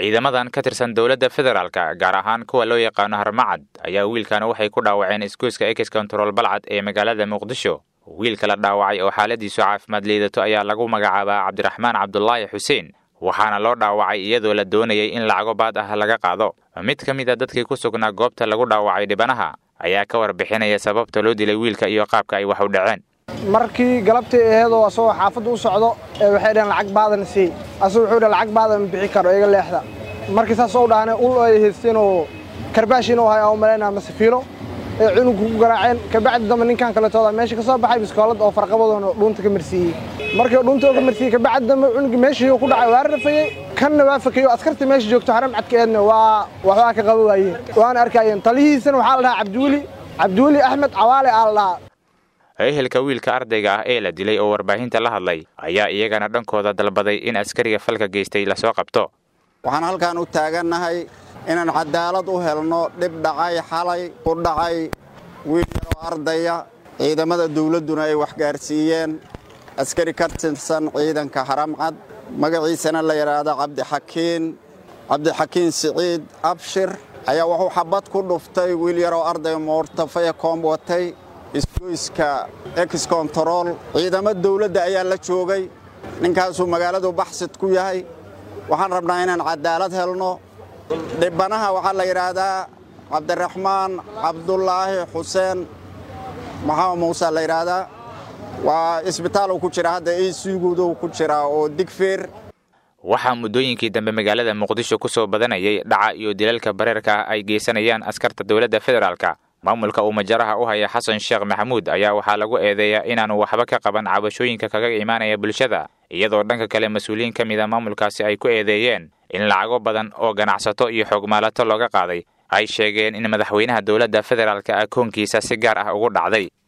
ciidamadan ka tirsan dowladda federaalka gaar ahaan kuwa loo yaqaano harmacad ayaa wiilkan waxay ku dhaawaceen isgoyska ex control balcad ee magaalada muqdisho wiilka la dhaawacay oo xaaladiisu caafimaad liidato ayaa lagu magacaabaa cabdiraxmaan cabdulaahi xuseen waxaana loo dhaawacay iyadoo la doonayay in lacago baad ah laga qaado mid ka mid a dadkii ku sugnaa goobta lagu dhaawacay dhibanaha ayaa ka warbixinaya sababta loo dilay wiilka iyo qaabka ay wax u dhaceen markii galabtii aheedoo asagoo xaafadda u socdo ee waxay dhaheen lacag baadan sii asagu wuxuu dhaha lacag baadan ma bixi karo iga leexda markii saas oo dhahane ul ay haysteenoo karbaashiin u hay aan u malaynaa masafiilo ee cunugku ku garaaceen kabacdi dambe ninkan kaletooda meesha ka soo baxay biskoolad oo farqabadoona dhuunta ka marsiiyey markii dhuunta oo ka marsiiyey kabacdi dambe cunugii meeshii ku dhacay waa rafayey kanna waa fakeyo askarta meesha joogto haram cadkeedna waa waxbaa ka qaba waayeen waana arkaayeen talihiisana waxaa la dhahaa cabdiweli cabdiweli axmed cawaale aa la dhahaa ehelka wiilka ardayga ah ee la dilay oo warbaahinta la hadlay ayaa iyagana dhankooda dalbaday in askariga falka geystay lasoo qabto waxaan halkaan u taagannahay inaan cadaalad u helno dhib dhacay xalay ku dhacay wiil yaroo ardaya ciidamada dawladduna ay waxgaarsiiyeen askari ka tirsan ciidanka haramcad magaciisana la yidhaahdo cabdixakiin cabdixakiin siciid abshir ayaa wuxuu xabad ku dhuftay wiil yaroo ardaya moortafaya koomb watay isgoyska ex control ciidamo dawladda ayaa la joogay ninkaasuu magaaladu baxsid ku yahay waxaan rabnaa inaan cadaalad helno dhibanaha waxaa la yidhaahdaa cabdiraxmaan cabdulaahi xuseen maxamed muuse la yidhaahdaa waa isbitaaluu ku jira hadda ecgudu ku jiraa oo digfeer waxaa muddooyinkii dambe magaalada muqdisho ku soo badanayay dhaca iyo dilalka bareerka ah ay geysanayaan askarta dowladda federaalka maamulka uu majaraha u haya xasan sheekh maxamuud ayaa waxaa lagu eedeeyaa inaanu waxba ka qaban cabashooyinka kaga imaanaya bulshada iyadoo dhanka kale mas-uuliyiin ka mida maamulkaasi ay ku eedeeyeen in lacago badan oo ganacsato iyo xoogmaalato looga qaaday ay sheegeen in madaxweynaha dowladda federaalka akoonkiisa si gaar ah ugu dhacday